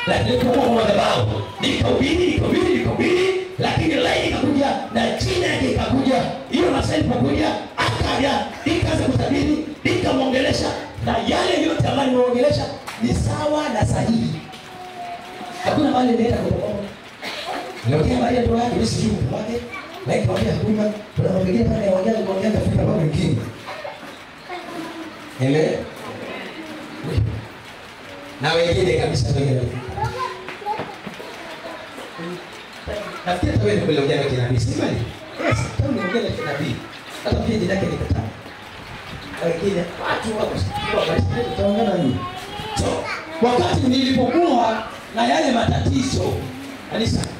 lakini nilipokuwa kwa madhabahu nikahubiri nikahubiri nikahubiri lakini laini ikakuja na jina yake ikakuja hiyo masaa ilipokuja akaja nikaanza kutabiri nikamwongelesha na yale yote ambayo nimeongelesha ni sawa na sahihi hakuna mahali inaenda kutoka Niongea Maria ndoa yake, mimi sijui mtu wake. Na ikamwambia hakuna, kuna mambo mengine pale yaongea kuongea kafika mambo mengine. Ele? Na wengine kabisa wengine. Nafikiri hata wewe ndio uliongea na kinabii, si kweli? Yes, kama uliongea na kinabii. Hata pia jina lake nikataa. Na wengine watu wako kwa tutaongea na nini? So, wakati nilipokuwa na yale matatizo kanisa